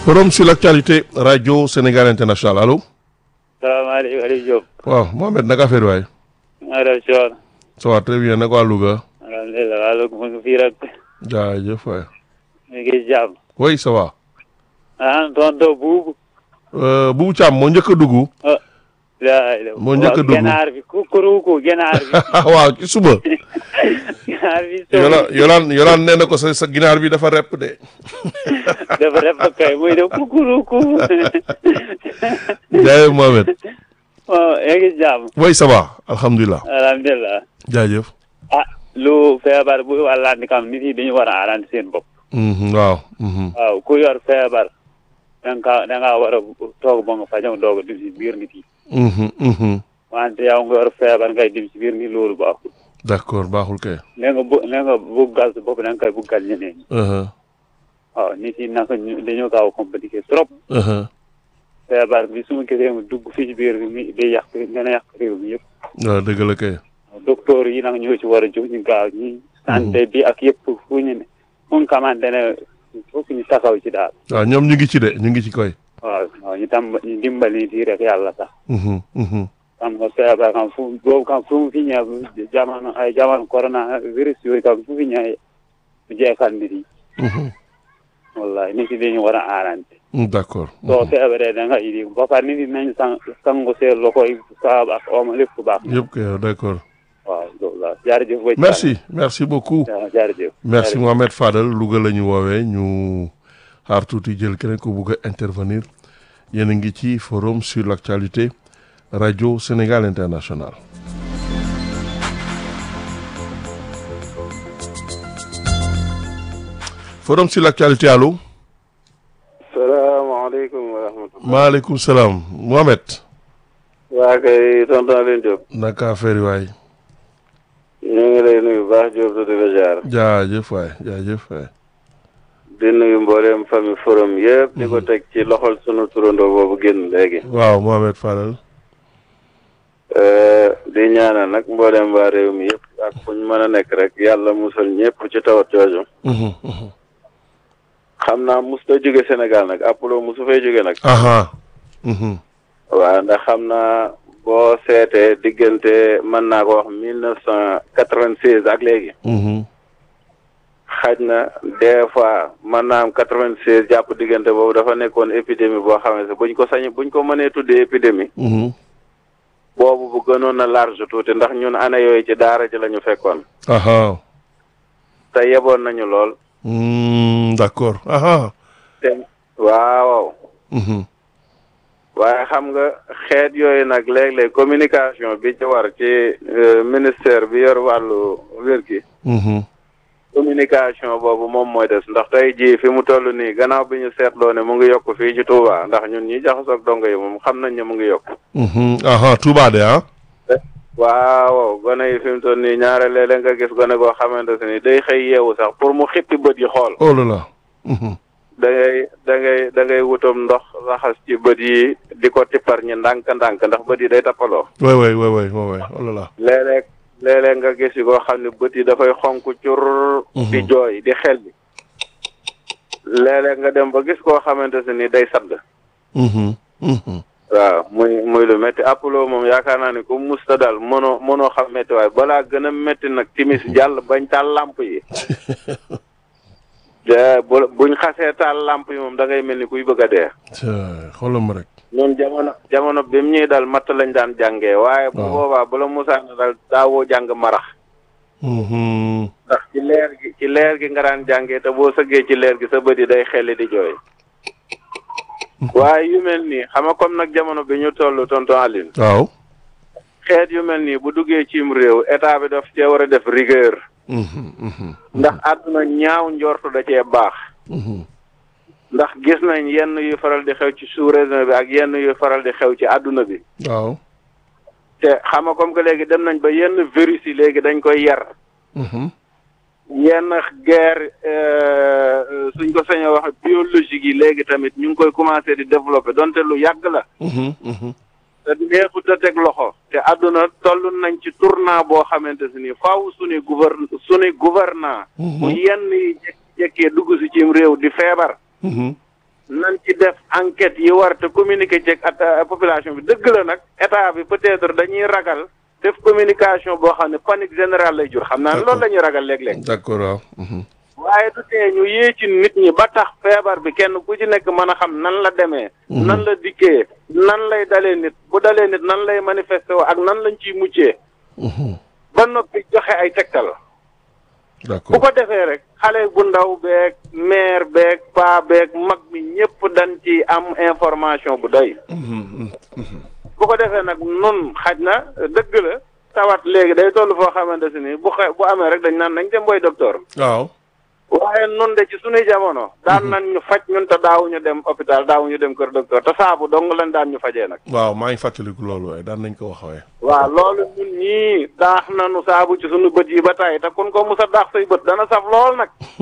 forum sur l'actualité radio Sénégal international allo. salaamaaleykum Aliou Diop. waaw Mohamed naka affaire waay. maa def si woon. ça va très bien naka waa Louga. alhamdulilah waa Louga mu ngi fii rek. jaajëf waay. mi ngi jàmm. oui ça va. ah tonton buubu. Boubou Thiam moo njëkk a dugg. moo njëkk a dugg ganaar bi kukuruku ganaar bi. waaw ci suba. ganaar bi. yolaan yolaan yolaan nee na ko sa sa ginaar bi dafa repp de. dafa def kay muy def kukuruku. jaajëf Mohamed. waaw yaa ngi jàmm. oui ça va alhamdulilah. alhamdulilah. jaajëf. ah lu feebar bu wàllandi kam nit yi dañu war a arrangé seen bopp. waaw. waaw ku yor feebar. da nga da ngaa war a toog ba nga fajam doog a dim si biir nit yi. wante yow nga yor feebar ngay dim si biir nit loolu baaxul. d' accord baaxul kay. nee nga bu nee nga buggal sa bopp da nga koy buggal ñeneen ñi. waaw nit yi naka ñu dañoo gaaw a compliqué trop. feebar bi su ma gisee mu dugg fii ci biir mi day yàq gën a yàq réew mi yëpp. waaw dëgg la kay. docteur yi nag ñoo ci war a jóg ñu gaaw ñi santé bi ak yëpp fu ñu ne fu nga xamante ne fokk ñu taxaw ci daal. waaw ñoom ñu ngi ci de ñu ngi ci koy. waaw waaw ñu tam ñu dimbali nit yi rek yàlla sax. xam nga feebar kam fu boobu kam fu mu fi ñëw jamono ay jamono corona virus yooyu kam fu fi ñëwee mu jeexal nit yi. wallahi nit yi dañu war a aarante. d' accord. soo feebaree da nga indi ba pare nit yi nañu sang sangu seen loxo yi saabu ak omo lépp baax. yëpp kay d' accord. waaw loolu la jaarëjëf. merci merci beaucoup. jaarëjëf. merci Mohamed Fadel Louga la ñu woowee ñu xaar tuuti jël keneen ko bugg a intervenir yéen a ngi ci forum sur l' actualité radio Sénégal international. forum sur l' actualité allo. salaamaaleykum wa rahmatulah. maaleykum salaam Mohamed. waa kay tonton Alioune Diop. naka affaire yi waay. ñu ngi lay nuyu baax Diop di la jaar. jaajëf waay jaajëf waay. di nuyu mboolem famille forum yëpp. di ko teg ci loxol sunu turandoo boobu génn léegi. waaw Mohamed Fadel. di ñaanal nag mboolem waa réew mi yëpp ak fu ñu mën a nekk rek yàlla musal ñëpp ci tawat jooju. xam naa mus ta jóge Sénégal nag Apollo musu fay jóge nag. aha. waaw ndax xam naa boo seetee diggante mën naa ko wax mille neuf cent quatre-vingt-seize ak léegi. xaj na des fois mën naa am quatre-vingt-seize jàpp diggante boobu dafa nekkoon épidémie boo xam ne buñ ko sañ buñ ko mënee tuddee épidémie. boobu bu gënoon a large tuuti ndax ñun année yooyu ci daara ji la ñu fekkoon. aha. te yeboon nañu lool. d' accord aha. te waaw. waaye xam nga xeet yooyu nag léeg-léeg communication bi ci war ci ministère bi yor wàllu wér gi. communication boobu moom mooy des ndax tey jii fi mu toll nii gannaaw bi ñu seetloo ne mu ngi yokk fii ci Touba ndax ñun ñi jaxasoog dongo yi moom xam nañ ne mu ngi yokk. aha Touba de ah. waaw gone yi fi mu toll nii ñaare léeg-léeg nga gis gone goo xamante ne day xëy yeewu sax pour mu xippi bët yi xool. oh là là. da ngay da ngay da ngay wutam ndox raxas ci bët yi di ko tippar ñi ndànk-ndànk ndax bët yi day tappaloo. way way way way way oh là là. léeg-léeg léeg-léeg nga gis yi koo xam ne bët yi dafay xonk cur. di jooy di xel bi. léeg-léeg nga dem ba gis koo xamante ne ni day sadd. waaw muy muy lu métti Apollo moom yaakaar naa ni ku musta daal mënoo mënoo xam métti waaye balaa gën a métti nag timis jàll bañ taal lamp yi. bu buñ xasee taal lamp yi moom da ngay mel ni kuy bëgg a dee. xoolal ma rek. ñun jamono jamono bi mu ñuy dal matt lañ daan jàngee. waaye bu boobaa bu la musaana dal daawoo jàng marax. ndax ci leer gi ci leer gi nga daan jàngee te boo sëggee ci leer gi sa bët yi day xelli di jooy. waaye yu mel nii xam nga comme nag jamono bi ñu toll tonton Aline. waaw. xeet yu mel nii bu duggee cim réew état bi daf cee war a def rigueur. ndax àdduna ñaaw njortu da cee baax. ndax gis nañ yenn yu faral di xew ci sous-région bi ak yenn yu faral di xew ci àdduna bi. waaw. te xam nga comme que léegi dem nañ ba yenn virus yi léegi dañ koy yar. yenn guerre suñ ko sañoo wax biologique yi léegi tamit ñu ngi koy commencé di développer donte lu yàgg la. te neexut a teg loxo te àdduna toll nañ ci tournant boo xamante si ni faaw suñu gouverne suñu gouvernant bu yenn yi jékkee dugg si cim réew di feebar nan ci def enquête yi war te communiquer ci ak population bi dëgg la nag état bi peut-être dañuy ragal def communication boo xam ne panique générale lay jur xam naa loolu la ñuy ragal léeg-léeg. d'accord waaw. waaye du tee ñu yee ci nit ñi ba tax feebar bi kenn ku ci nekk mën a xam nan la demee. nan la dikkee nan lay dalee nit bu dalee nit nan lay manifesté woo ak nan lañ ciy muccee. ba noppi joxe ay tegtal. bu d'accord ko defee rek xale bu ndaw beeg maire beeg paa beeg mag mi ñëpp dañ ci am information bu doy. bu ko defee nag nun xaj na dëgg la tawat léegi day toll foo xamante si ni bu xe bu amee rek dañ naan nañ dem boy docteur. waaw. waaye nun de ci sunuy jamono. daan nañ ñu faj ñun te daawuñu dem hôpital daawuñu dem kër docteur te saabu dong lañ daan ñu fajee nag. waaw maa ngi fàttaliku loolu waaye daan nañ ko wax waaye. waaw loolu ñun ñii daax nañu saabu ci sunu bët yi ba tey te kun ko musa daax say bët dana saf lool nag.